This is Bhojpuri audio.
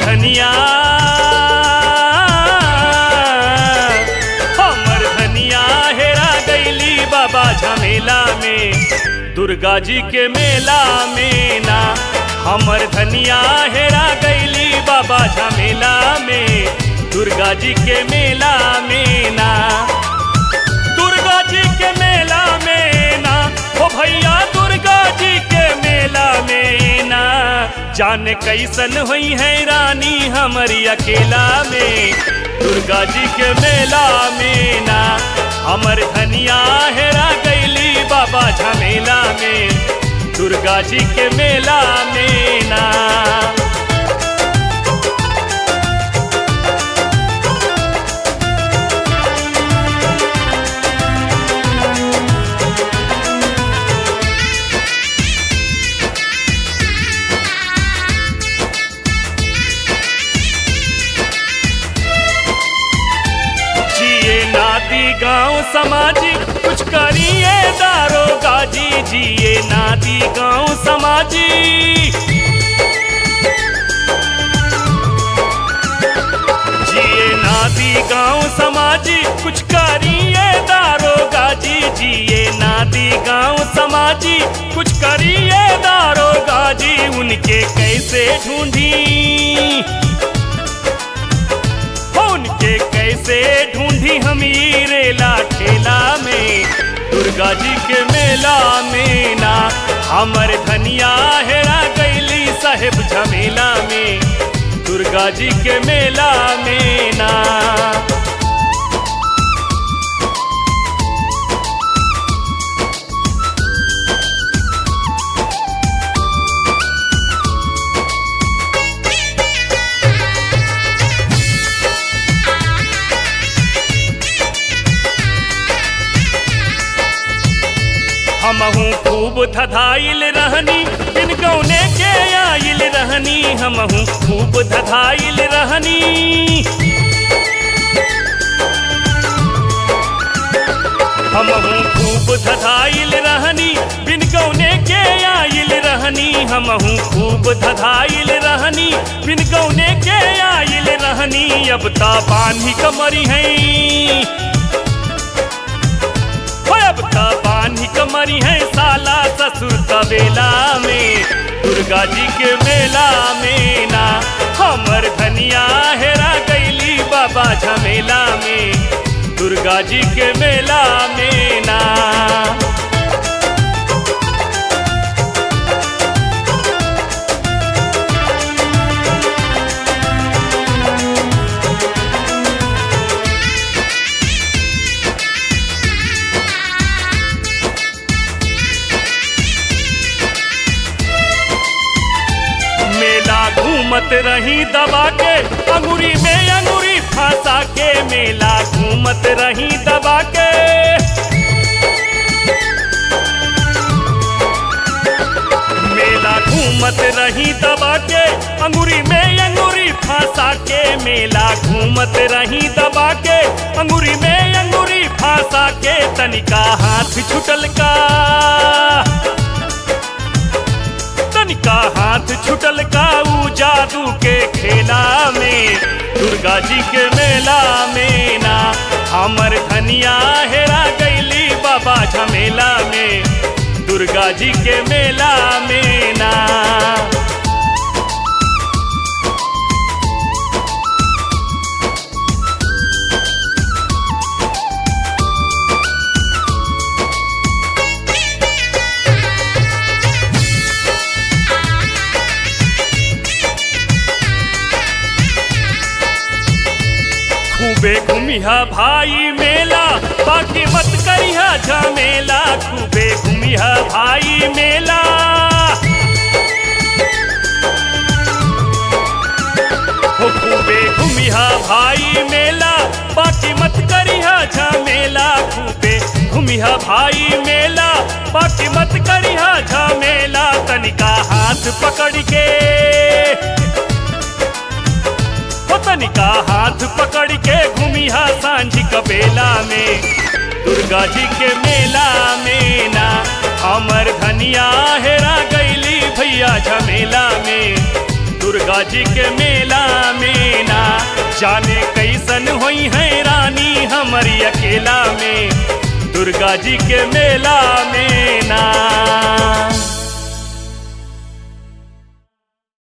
धनिया हमर धनिया हेरा गईली बाबा झमेला में दुर्गा जी के मेला में ना हमर धनिया हेरा गईली बाबा झमेला में दुर्गा जी के मेला में ना दुर्गा जी के मेला में ना ओ भैया दुर्गा जी के मेला में ना जाने कैसन हुई है रानी हमारी अकेला में दुर्गा जी के मेला में ना हमर धनिया हेरा गईली बाबा झमेला में दुर्गा जी के मेला में ना जिए नादी गांव समाजिक कुछ करिए दारो गाजी जिए नादी गांव समाजिक जिए नादी गांव समाजिक कुछ करिए दारो गाजी जिए नादी गांव समाजिक कुछ करिए दारो गाजी उनके कैसे ढूंढी उनके कैसे ढूंढी हम ई रेला ठेला में दुर्गा जी के मेला में ना हमर धनिया हेरा गईली साहेब झमेला में दुर्गा जी के मेला में ना हमहू खूब धधाइल रहनी बिन गौने के आइल रहनी हमहू खूब धधाइल रहनी हमहू खूब धधाइल रहनी बिन गौने के आइल रहनी हमहू खूब धधाइल रहनी बिन गौने के आइल रहनी अब ता बान्ही कमरी है अब त बानी कमरी है साला ससुर तबेला में दुर्गा जी के मेला में ना हमर धनिया हेरा गईली बाबा झमेला में दुर्गा जी के मेला में ना मेला घूमत रही दबा के अंगूरी में अंगूरी फंसा के मेला घूमत रही दबा के मेला घूमत रही दबा के अंगूरी में अंगूरी फंसा के मेला घूमत रही दबा के अंगूरी में अंगूरी फंसा के तनिका हाथ छुटल का तनिका हाथ छुटल का ऊ जादू के खेला में दुर्गा जी के मेला में ना हमर धनिया हेरा गईली बाबा झमेला में दुर्गा जी के मेला में ना खूबे घूमिया भाई मेला बाकी मत करिया झमेला खूबे घूमिया भाई मेला हो खूबे घूमिया भाई मेला बाकी मत करिया झमेला खूबे घूमिया भाई मेला बाकी मत करिया झमेला तनिका हाथ पकड़ के हो तनिका हाथ पकड़ के घूमिया सांझ कबेला में दुर्गा जी के मेला में ना हमर धनिया हेरा गईली भैया झमेला में दुर्गा जी के मेला में ना जाने कैसन होई है रानी हमारी अकेला में दुर्गा जी के मेला में ना